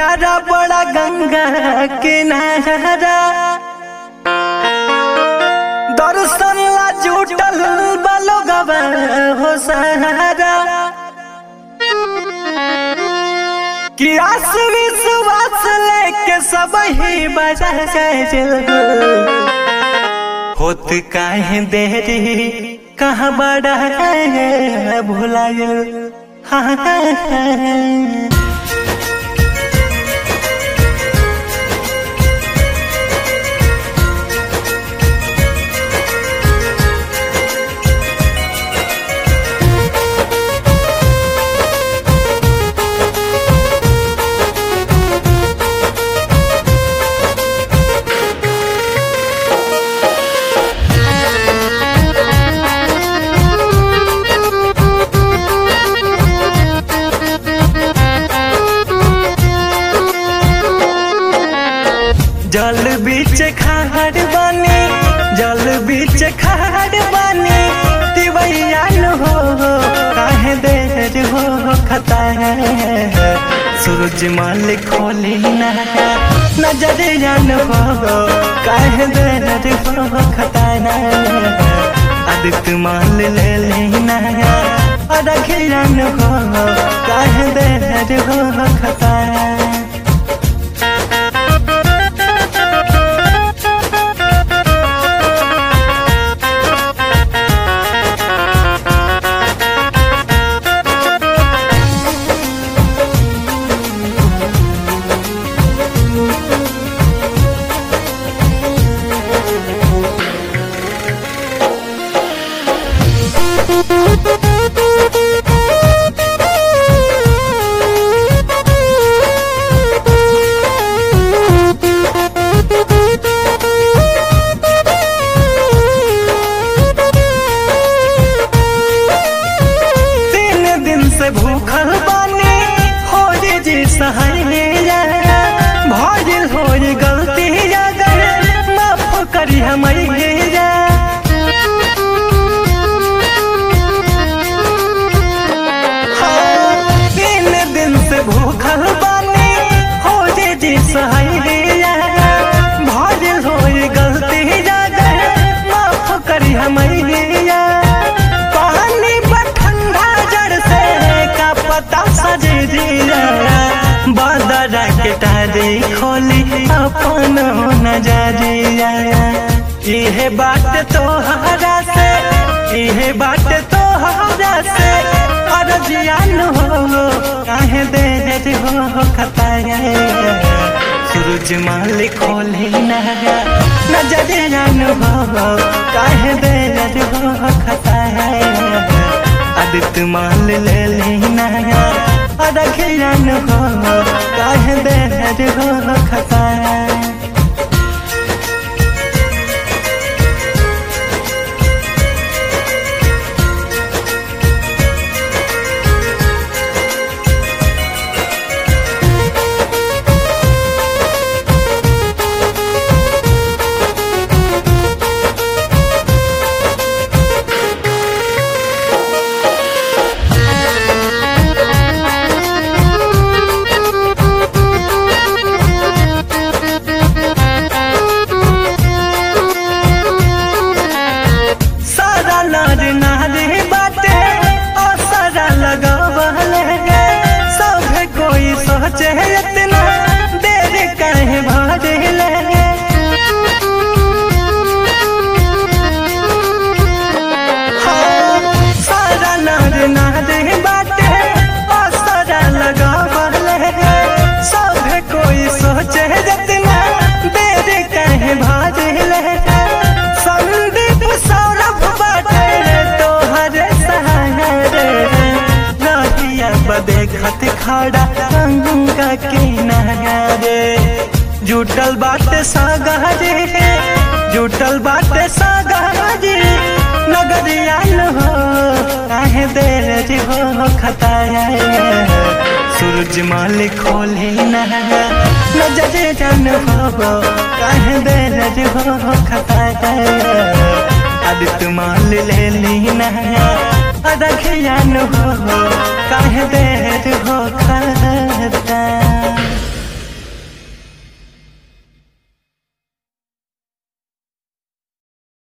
प्यारा बड़ा गंगा किनारा दर्शन ला जुटल बलोगवा हो सहारा कि आस विश्वास लेके सब ही बजा होत काहे देरी कहाँ बड़ा भुलायल हाँ जल बीच खाड़ बानी जल बीच खाड़ बानी तिवैया हो काहे देर हो खता है सूरज माल खोली ना नजर जान हो काहे देर हो खता है आदित्य माल ले लेना अरखियन हो काहे देर हो खता है तीन दिन से भूखल बानी हो जे जी सहाय भजिल हो जे गलती अगर माफ करी हमैया हाँ, तीन दिन से भूखल बानी हो जे जी सहाय भजिल हो जे गलती अगर माफ करी हमैया पानी पर ठंडा जड़ से का पता सजे दिया बदरा के तारे खोली अपन नजरिया इहे बात तोहरा से इहे बात तोहरा से अरजियान हो काहे देर हो खताया सूरज माल खोले ना नजरियान हो काहे देर हो खताया आदित्य माल ले लेना अरखियन हो काहे देर हो खताया सारा नार नारे बाटे और सारा लगावल है सब कोई सोचे इतना देर काहे भरे ले हाँ, सारा नार नारे बाटे और सारा लगावल है सब कोई सोचे इतना देर काहे भरे ले संदीप सौरभ बाटे तोहरे सहारे रहिया बदेखत खड़ा गंगा किनारे जुटल बाटे सागरे जुटल बाटे सागरे नगरिया हो काहे देर हो खताया सूरज माल खोले ना नजर जन हो काहे देर हो खताया आदित्य माल ले ली ना रखियन हो काहे दे